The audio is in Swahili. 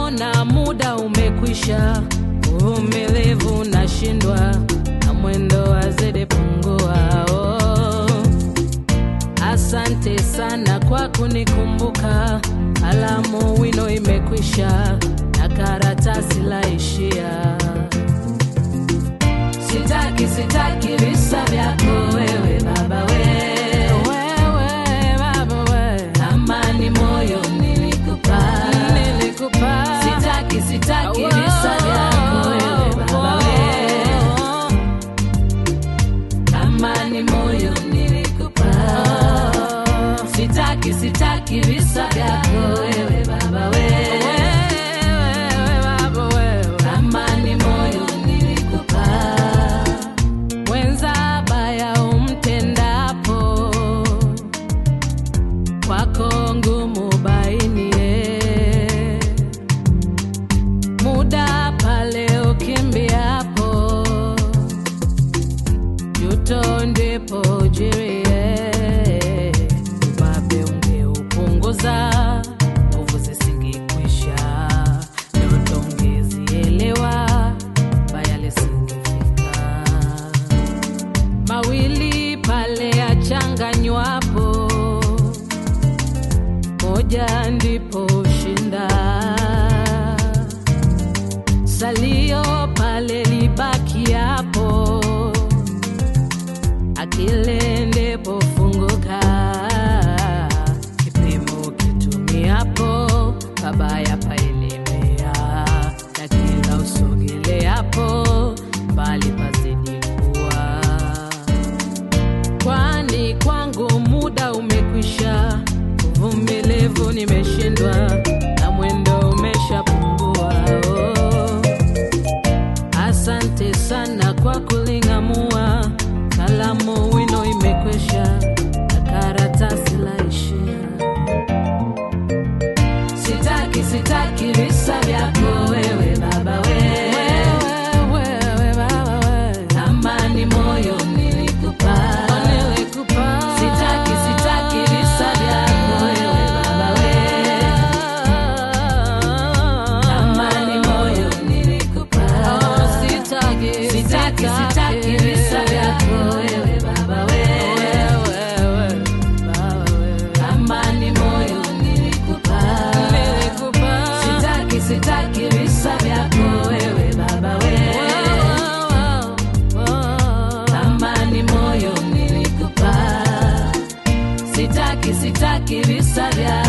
naona muda umekwisha, uvumilivu nashindwa na mwendo wazidi pungua. Oh, asante sana kwa kunikumbuka, alamu wino imekwisha na karatasi laishia. Sitaki, sitaki visa vyako wewe baba we. Wewe baba we. Amani moyo nilikupa. Nilikupa. Sitaki, sitaki visa vyako wewe baba we. Amani moyo nilikupa. Sitaki, sitaki visa vyako wewe baba we. Amani moyo nilikupa. Mwenza baya umtendapo, kwako ngumu bainie. Muda pale ukimbiapo, juto ndipo jirie. Ubabe ungeupunguza, nguvu zisingekwisha, ndoto ungezielewa, baya lisingefika mawili pale yachanganywapo, moja ndipo ushinda. Salio pale libakiapo, akili ndipo funguka. Kipimo kitumiapo, pabaya paelemea, na kila usogeleapo, mbali pazidi kuwa kwani kwangu muda umekwisha, uvumilivu nimeshindwa na mwendo umeshapungua. Oh, asante sana kwa kuling'amua, kalamu wino imekwisha na karatasi laishia. Sitaki, sitaki visa vyako wewe baba we. Wewe baba we. Amani moyo nilikupa. Nilikupa. Sitaki, sitaki visa vyako wewe baba we. Amani moyo nilikupa. Sitaki, sitaki, sitaki visa vyako wewe baba we. Amani moyo nilikupa. Sitaki, sitaki visa vyako wewe baba we. Amani moyo nilikupa. Sitaki, sitaki visa vyako